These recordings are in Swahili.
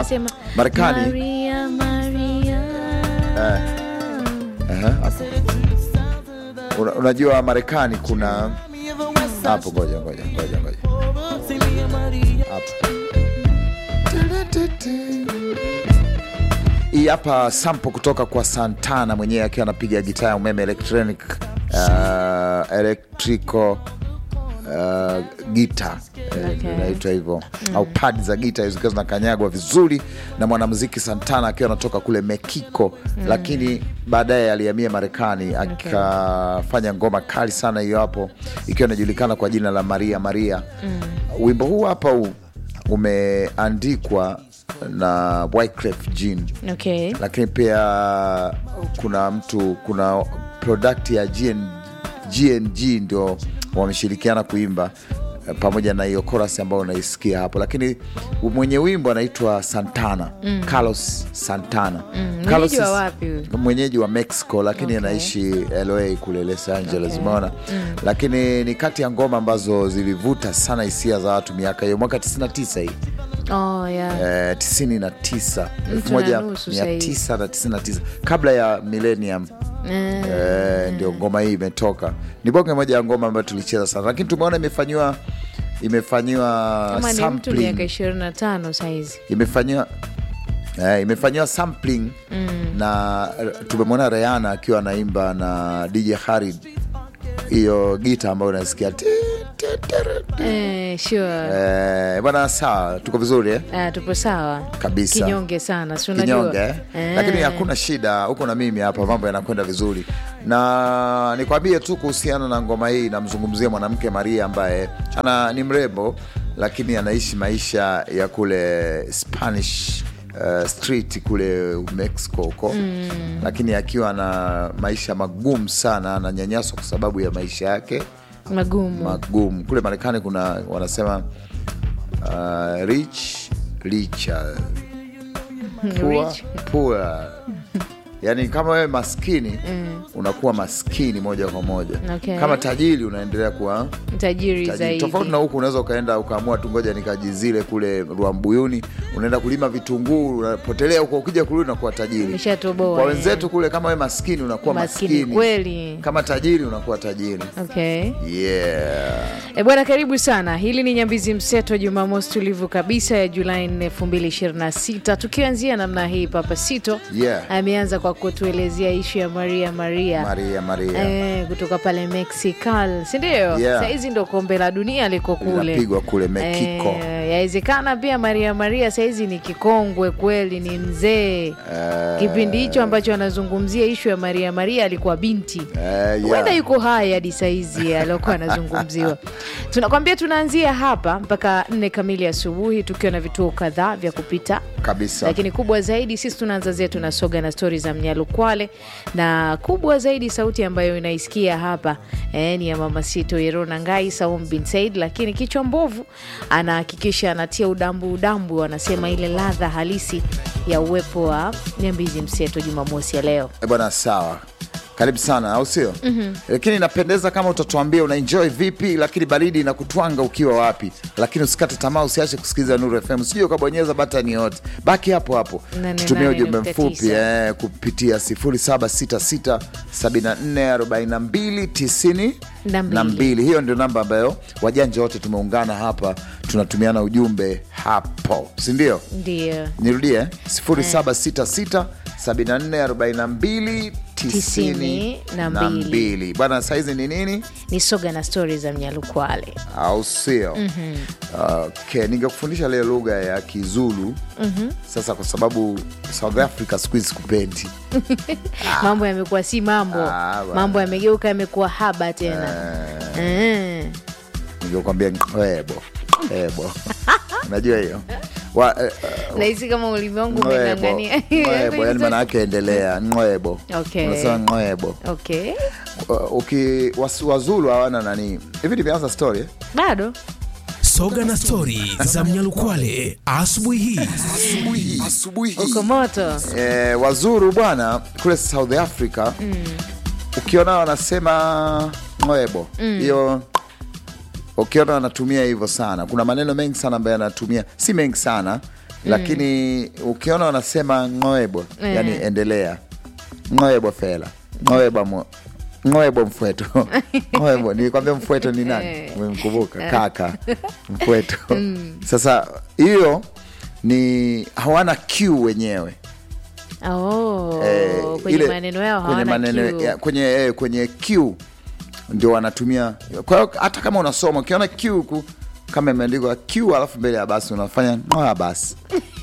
Sema Marekani. Maria, Maria. Aha, hapo. Una, unajua Marekani kuna hapo, ngoja ngoja ngoja ngoja hapo. Hii hapa sample kutoka kwa Santana mwenyewe akiwa anapiga gitaa ya umeme electronic uh, electrical uh, gita Okay. inaitwa hivyo au pad za gita zikiwa zinakanyagwa vizuri na mwanamuziki Santana akiwa anatoka kule Mexico, lakini baadaye alihamia Marekani akafanya ngoma kali sana hiyo hapo, ikiwa inajulikana kwa jina la Maria Maria. Wimbo huu hapa huu umeandikwa na Wyclef Jean Okay. lakini pia kuna mtu kuna product ya GN, GNG ndio wameshirikiana kuimba eh, pamoja na hiyo chorus ambayo unaisikia hapo, lakini mwenye wimbo anaitwa Santana Carlos Santana Mwenyeji wa wapi huyu? mwenyeji wa Mexico lakini Okay. anaishi LA kule Los Angeles, Okay. umeona lakini ni kati ya ngoma ambazo zilivuta sana hisia za watu miaka hiyo, mwaka 99 hii Oh, yeah. eh, 99 Mtu na nusu sasa hivi. 1999 kabla ya millennium eh, ndio ngoma hii imetoka. Ni bonge moja ya ngoma ambayo tulicheza sana, lakini tumeona imefanyiwa imefanyiwa Kama ni mtu miaka sampling ishirini na tano sahizi. imefanyiwa eh, imefanyiwa sampling na tumemwona Rihanna akiwa anaimba na DJ Khaled hiyo gita ambayo unasikia ti- ti- tere- Eh, sure. eh, bwana, sawa, tuko vizuri eh? Ah, tupo sawa Kabisa. kinyonge sana si unajua kinyonge eh? Eh. lakini hakuna shida huko na mimi hapa mambo yanakwenda vizuri na nikwambie tu kuhusiana na ngoma hii namzungumzia mwanamke maria ambaye ana ni mrembo lakini anaishi maisha ya kule spanish uh, street kule mexico huko lakini akiwa na maisha magumu sana ananyanyaswa kwa sababu ya maisha yake magumu magumu kule marekani kuna wanasema uh, rich richer poor, Rich. poor. yani kama wewe maskini unakuwa maskini moja kwa moja Okay. kama tajiri unaendelea kuwa tajiri tajiri zaidi tofauti na huku unaweza ukaenda ukaamua tu ngoja nikajizile kule Rwambuyuni unaenda kulima vitunguu unapotelea huko ukija kurudi unakuwa tajiri Umeshatoboa, kwa eh. wenzetu kule kama wewe maskini unakuwa Maskini maskini, kweli. kama tajiri unakuwa tajiri okay yeah. E bwana, karibu sana. Hili ni Nyambizi Mseto, Jumamosi tulivu kabisa ya Julai 4, 2026 tukianzia namna hii. Papa Sito Yeah. ameanza kwa kutuelezea ishu ya Maria Maria, Maria Maria Eh, kutoka pale Mexical, si ndio? Yeah. Sahizi ndo kombe la dunia liko kule Linapigwa kule Mexico. Eh, yawezekana pia Maria Maria sahizi ni kikongwe kweli, ni mzee kipindi hicho ambacho anazungumzia ishu ya Maria Maria alikuwa binti Eh, yeah. huenda yuko hai hadi saizi aliokuwa anazungumziwa. Tunakwambia tunaanzia hapa mpaka nne kamili asubuhi tukiwa na vituo kadhaa vya kupita kabisa lakini kubwa zaidi sisi tunaanza zetu na soga na stori za Mnyalukwale, na kubwa zaidi sauti ambayo inaisikia hapa eh, ni ya mama Sito Yerona Ngai Saum bin Said, lakini kichwa mbovu anahakikisha anatia udambu udambu, anasema ile ladha halisi ya uwepo wa Nyambizi Mseto Jumamosi ya leo. Eh, bwana sawa karibu sana au sio lakini inapendeza kama utatuambia unaenjoy vipi lakini baridi inakutwanga ukiwa wapi lakini usikate tamaa usiache kusikiliza nuru fm sijui ukabonyeza batani yote baki hapo hapo Nane tutumie nane ujumbe nukta mfupi tisa. eh, kupitia 0766744292 Na mbili. na mbili hiyo ndio namba ambayo wajanja wote tumeungana hapa tunatumiana ujumbe hapo sindio Ndio. nirudie 0766 7442 Tisini na na mbili. mbili bwana saizi ni nini Ni soga na stori za Mnyalukwale. au sio okay. ningekufundisha leo lugha ya kizulu sasa kwa sababu south africa siku hizi kupendi Mambo yamekuwa si mambo, Ah, bwana. mambo yamegeuka, yamekuwa haba tena Eh. ningekwambia ngwebo ebo unajua hiyo Wa- eh, nahisi kama ulimi wangu ngwebo umeng'ang'ania ngwebo yani maana yake endelea ngwebo Okay. unasema ngwebo okay Uh, uki was- wazulu hawana nani hivi nimeanza story eh? bado soga na stori za mnyalukwale asubuhi hii uko moto eh, wazuru bwana kule south africa ukiona wanasema ngwebo hiyo ukiona wanatumia hivyo sana kuna maneno mengi sana ambayo yanatumia si mengi sana lakini ukiona wanasema ngoebo Eh. yani endelea ngoebo fela ngoebo mo ngoebo mfweto ngoebo nilikwambia mfweto ni nani Eh. umemkumbuka kaka mfweto sasa hiyo ni hawana q wenyewe Oh, Eh, kwenye ile- maneno yao kwenye hawana maneno Q. ya- kwenye eh, kwenye q ndio wanatumia kwa hiyo hata kama unasoma ukiona q huku kama imeandikwa q alafu mbele ya basi unafanya ngoa basi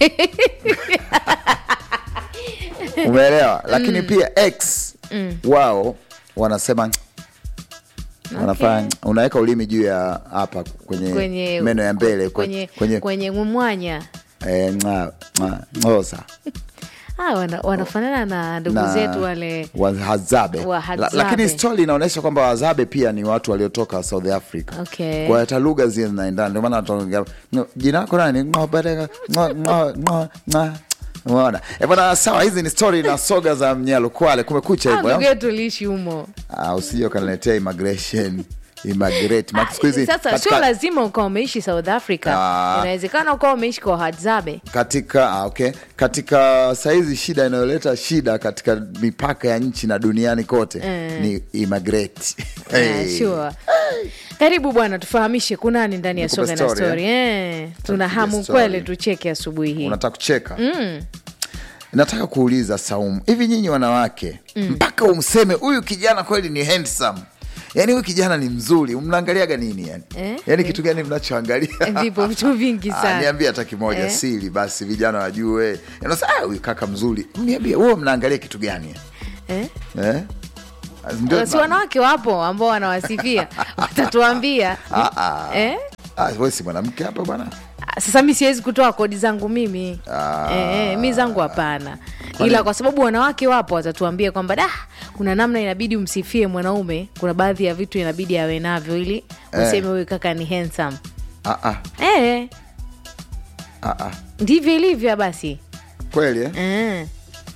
umeelewa lakini pia x wao wanasema wanafanya unaweka ulimi juu ya hapa kwenye, kwenye meno ya mbele kwenye, kwenye, kwenye mwanya eh, nga- nga- ngoza ah, wana, wanafanana na ndugu na zetu wale Wahadzabe. Wahadzabe. La, lakini stori inaonyesha kwamba Wahadzabe pia ni watu waliotoka South Africa. Okay. Kwa hiyo hata lugha zile zinaendana, ndio maana wataongea "No, jina lako nani? Ngo, baraka, ngo, ngo, ngo, ngo." Umeona Eh, bwana, sawa. Hizi ni stori na soga za Mnyalo Kwale. Kumekucha Ah, hivyo ndugu eh? yetu liishi humo Ah, usije ukaniletea immigration immigrate Maana siku hizi sasa katika- sio lazima ukawa umeishi south africa Ah. inawezekana ukawa umeishi kwa hadzabe katika ah, okay. katika saizi shida inayoleta shida katika mipaka ya nchi na duniani kote Eh. ni immigrate Ah, Hey. sure. karibu bwana tufahamishe kunani ndani ya Nikupe soga na story, story eh? tuna Tupige hamu story. kweli tucheke asubuhi hii unataka kucheka nataka kuuliza Saumu, hivi nyinyi wanawake mpaka umseme huyu kijana kweli ni handsome, yaani huyu kijana ni mzuri, mnaangaliaga nini yani? Eh? Yaani kitu gani mnachoangalia? vipo vitu vingi Ah, sana niambie hata kimoja Eh? siri basi vijana wajue. Unasema ah, huyu kaka mzuri. Niambie wewe mnaangalia kitu gani? eh? Eh? Ndio si wanawake wapo ambao wanawasifia watatuambia Ah, ah. eh? Ah, wewe si mwanamke hapa bwana. sasa mi siwezi kutoa kodi zangu mimi Ah. eh, eh, mi zangu hapana ila kwa sababu wanawake wapo watatuambia kwamba da kuna namna inabidi umsifie mwanaume kuna baadhi ya vitu inabidi awe navyo ili useme huyu kaka ni handsome Ah, ah, eh, ah, ah. ndivyo ilivyo basi Kweli eh? eh.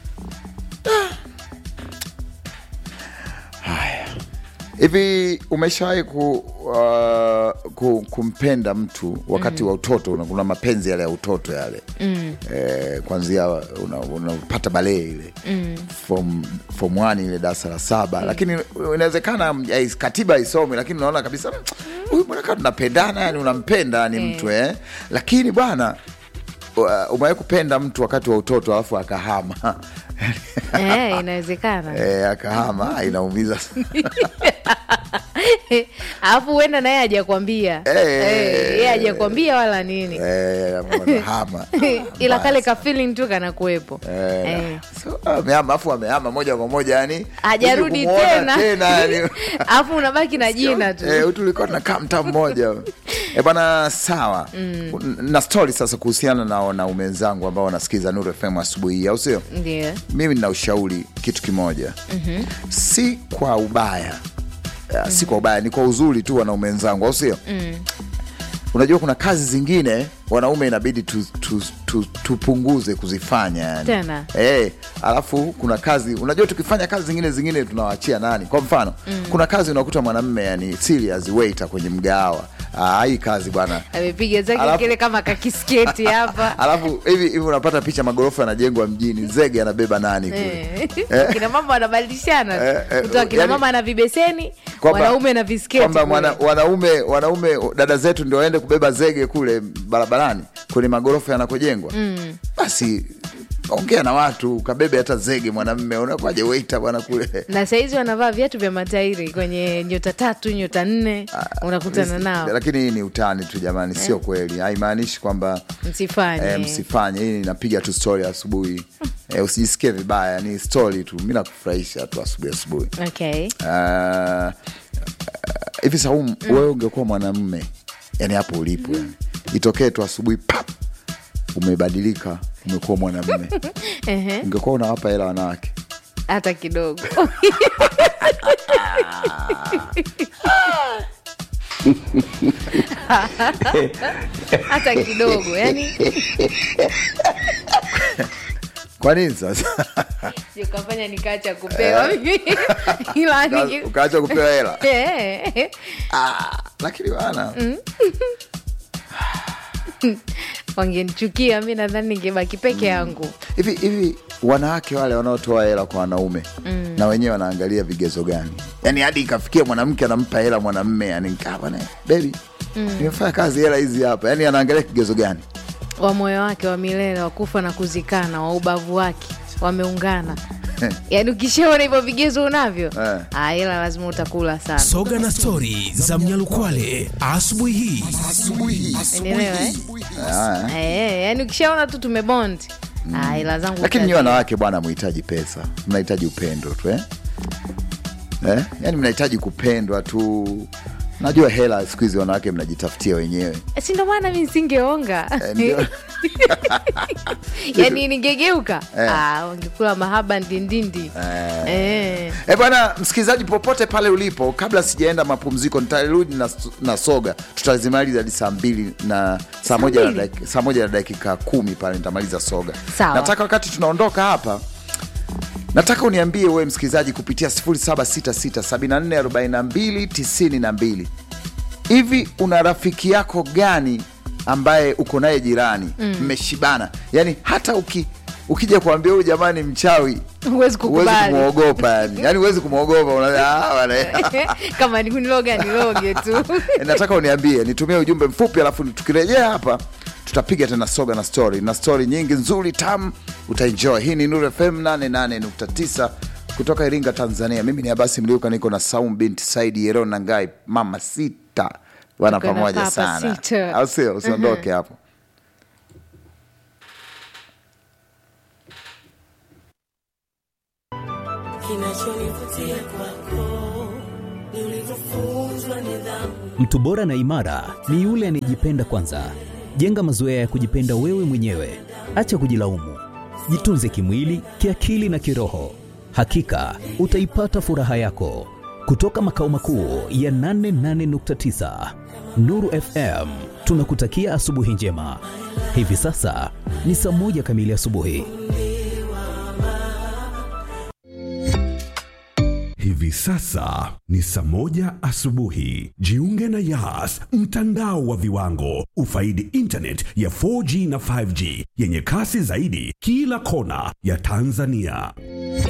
hivi umeshawahi ku, uh, ku, kumpenda mtu wakati wa utoto una- kuna mapenzi yale ya utoto yale mm. eh, kwanzia unapata una unapata balee ile mm. form, form one ile darasa la saba mm. lakini inawezekana mm, eh, katiba isomi lakini unaona kabisa "Mm, huyu mwanaka tunapendana yani unampenda ni mtu eh. lakini bwana uh, umewahi kupenda mtu wakati wa utoto alafu akahama Eh, inawezekana eh, akahama ah, inaumiza alafu huenda naye hajakwambia Eh. Eh, yeye hajakwambia wala nini Eh, akahama ila kale ka feeling tu kanakuwepo Eh, Eh. so, amehama afu amehama moja kwa moja yani hajarudi kumuona tena tena yani. alafu unabaki na jina tu Eh, tulikuwa tunakaa mtaa mmoja e bana sawa na stori sasa kuhusiana na wanaume wenzangu ambao wanasikiza Nuru FM asubuhi hii au sio ndio mimi nina ushauri kitu kimoja si kwa ubaya Ya, si kwa ubaya ni kwa uzuri tu wanaume wenzangu au sio unajua kuna kazi zingine wanaume inabidi tupunguze tu, tu, tupunguze kuzifanya yani. Tena. Eh, alafu kuna kazi unajua tukifanya kazi zingine zingine tunawaachia nani kwa mfano kuna kazi unakuta mwanamme yani serious waiter kwenye mgahawa Ah, hii kazi bwana amepiga zake Alafu- kile kama kakisketi hapa alafu hivi hivi unapata picha magorofa yanajengwa mjini zege anabeba nani kule Eh. kina mama wanabadilishana tu. Eh, eh, kutoa kina yani- mama na vibeseni Kwamba- wanaume na visketi kwamba kule. mwana, wanaume wanaume dada zetu ndio waende kubeba zege kule barabarani kwenye magorofa yanakojengwa mm. basi ongea na watu ukabebe hata zege mwanamme unakwaje weita bwana kule na sahizi wanavaa viatu vya matairi kwenye nyota tatu nyota nne unakutana nao lakini hii ni utani tu jamani sio kweli haimaanishi kwamba msifanye eh, msifanye hii inapiga tu story asubuhi eh, usijisikie vibaya ni story tu mi nakufurahisha tu asubuhi asubuhi okay. Ah, hivi Saumu, wewe ungekuwa mwanamme yani hapo ulipo yani, itokee tu asubuhi pap umebadilika umekuwa mwanamme Ehe, ungekuwa unawapa hela wanawake hata kidogo hata kidogo yani kwa nini sasa ukafanya nikaacha kupewa ila niki- ukaacha kupewa hela Eh, ah, lakini bana wangenichukia mi nadhani ningebaki peke yangu hivi hivi wanawake wale wanaotoa hela kwa wanaume mm. na wenyewe wanaangalia vigezo gani yaani hadi ikafikia mwanamke anampa hela mwanamme yani nikaa bwana bebi mm. nimefanya kazi hela hizi hapa yaani anaangalia kigezo gani wa moyo wake wa milele wa kufa na kuzikana wa ubavu wake wameungana yaani ukishaona hivyo vigezo unavyo Eh. ah, ila lazima utakula sana soga na stori za mnyalukwale asubuhi hii Umeelewa, eh? Ah, Eh, yaani ukishaona tu tumebond ah, ila zangu lakini nyi utazila. wanawake bwana mhitaji pesa mnahitaji upendo tu eh? Eh? yaani mnahitaji kupendwa tu najua hela siku hizi wanawake mnajitafutia wenyewe si ndo maana mi singeonga Eh, ndio. yaani ningegeuka Eh. ah, wangekula mahaba ndindindi eh. E bwana msikilizaji, popote pale ulipo, kabla sijaenda mapumziko, nitarudi na, na soga, tutazimaliza hadi saa mbili na saa moja na mbili? dakika, saa moja na dakika kumi pale nitamaliza soga. Sawa. Nataka wakati tunaondoka hapa, nataka uniambie wewe msikilizaji kupitia 0766744292 hivi una rafiki yako gani ambaye uko naye jirani mmeshibana, yani hata uki ukija kuambia huyu jamani mchawi huwezi huwezi kukubali kumwogopa yani yani huwezi kumwogopa Una- ah, bwana. kama nikuniloga niloge tu nataka uniambie nitumie ujumbe mfupi alafu tukirejea hapa tutapiga tena soga na story na story nyingi nzuri tam utaenjoy hii ni Nuru FM 88.9 kutoka Iringa Tanzania mimi ni Abasi Mliuka niko na Saum binti Saidi Yero na Ngai mama sita wana Tuko na pamoja papa sana sita. au sio usiondoke hapo Kinachonivutia kwako ni ulivyofunzwa nidhamu. Mtu bora na imara ni yule anayejipenda kwanza. Jenga mazoea ya kujipenda wewe mwenyewe, acha kujilaumu. Jitunze kimwili, kiakili na kiroho. Hakika utaipata furaha yako. Kutoka makao makuu ya 88.9 Nuru FM, tunakutakia asubuhi njema. Hivi sasa ni saa moja kamili asubuhi. Hivi sasa ni saa moja asubuhi. Jiunge na Yas, mtandao wa viwango. Ufaidi internet ya 4G na 5G yenye kasi zaidi kila kona ya Tanzania.